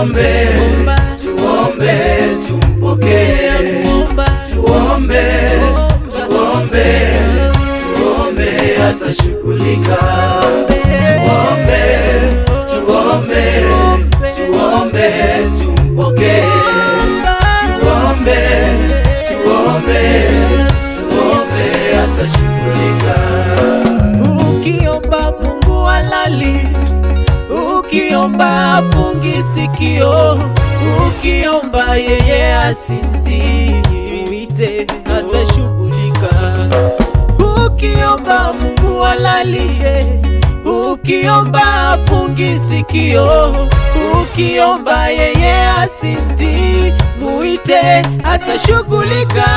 tuombe, tuombe, tumpokee. Tuombe, tuombe, tuombe, atashughulika. Tuombe, tuombe, tuombe, tumpokee. Tuombe, tuombe, tuombe, atashughulika. Ukiomba Mungu halali, ukiomba afungi sikio, ukiomba yeye asinzi, mwite atashughulika. Ukiomba Mungu halali, ukiomba afungi sikio, ukiomba yeye asinzi, mwite atashughulika.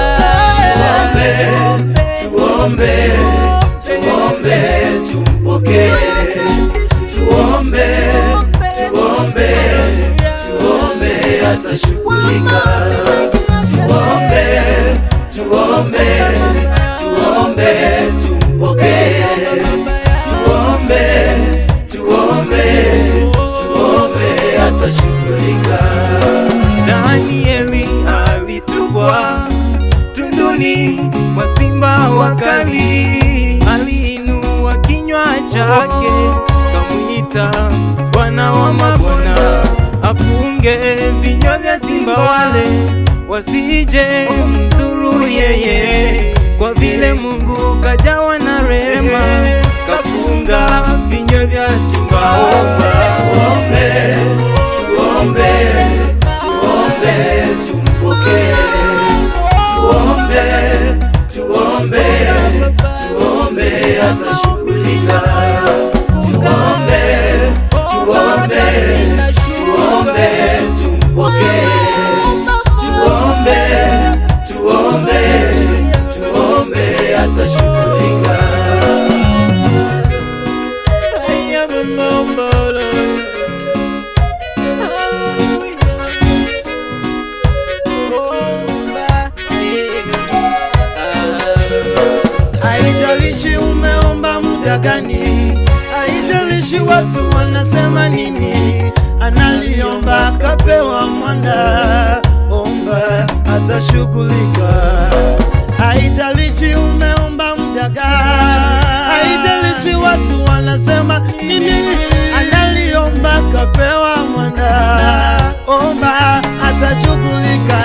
Tuombe, tuombe, tuombe, tumpokee. Tuombe, tuombe, tuombe, atashughulika. Tuombe, tuombe, tuombe, tumpokee. Tuombe, tuombe, tuombe, atashughulika. Danieli alitupwa tunduni mwa simba wakali, aliinua kinywa chake kamwita Bwana wa mabwana, afunge vinywa vya simba wale wasije mdhuru yeye, kwa vile Mungu kajawa na rehema, kafunga vinywa vya simba Tuombe, tuombe, tuombe, tumpokee. Tuombe, tuombe, tuombe, atashughulika. Tuombe, tuombe, tuombe, tumpokee. Tuombe, tuombe, tuombe, atashughulika. Haijalishi umeomba muda gani, haijalishi watu wanasema nini, analiomba akapewa mwanda, omba atashughulika. Haijalishi umeomba muda gani, haijalishi watu wanasema nini, analiomba akapewa mwanda, omba atashughulika.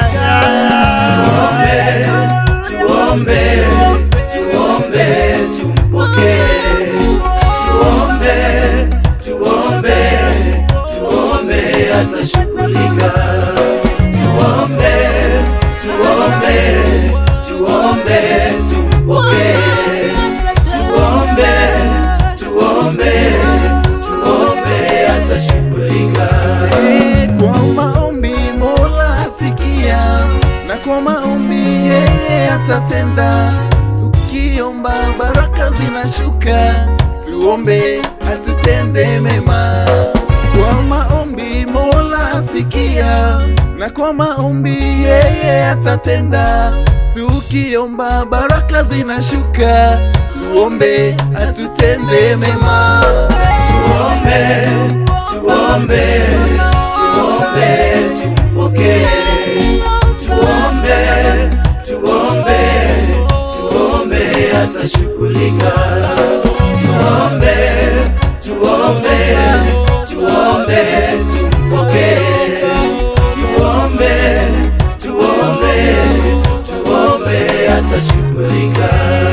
Tuombe, tuombe, tumpokee. Tuombe, tuombe, tuombe, atashughulika. Tuombe, tuombe, tuombe, tumpokee. Tuombe, tuombe, tuombe, atashughulika. Kwa maombi Mola asikia, na kwa maombi yeye atatenda. Tukiomba baraka zinashuka, tuombe atutende mema. Kwa maombi Mola asikia, na kwa maombi yeye atatenda. Tukiomba baraka zinashuka, tuombe atutende mema. Tuombe, tuombe, tuombe, tumpokee. Tuombe, tuombe, tuombe, atashughulika. Tuombe, tuombe, tuombe, tumpokee. Tuombe, tuombe, tuombe, atashughulika.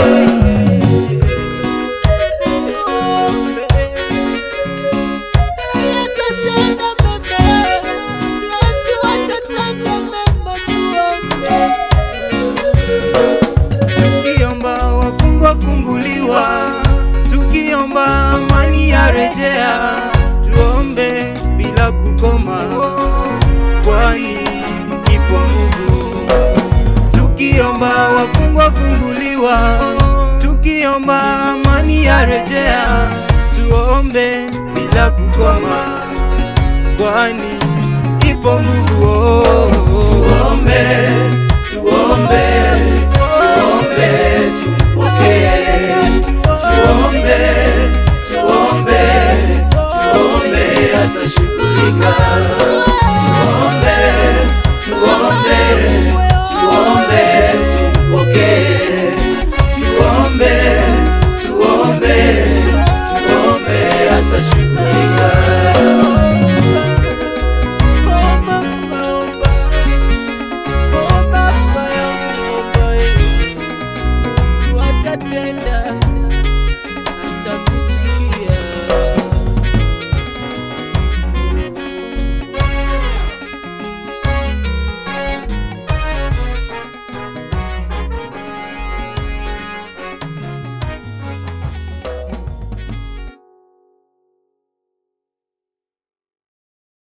Tukiomba wafungwa funguliwa, tukiomba amani ya rejea, tuombe bila kukoma, kwani ipo nguvu. Tukiomba wafungwa funguliwa, tukiomba amani ya rejea, tuombe bila kukoma, kwani ipo nguvu. Oh, oh, oh. Tuombe, tuombe, tuombe, tumpokee. Tuombe, tuombe, tuombe, atashughulika. tuombe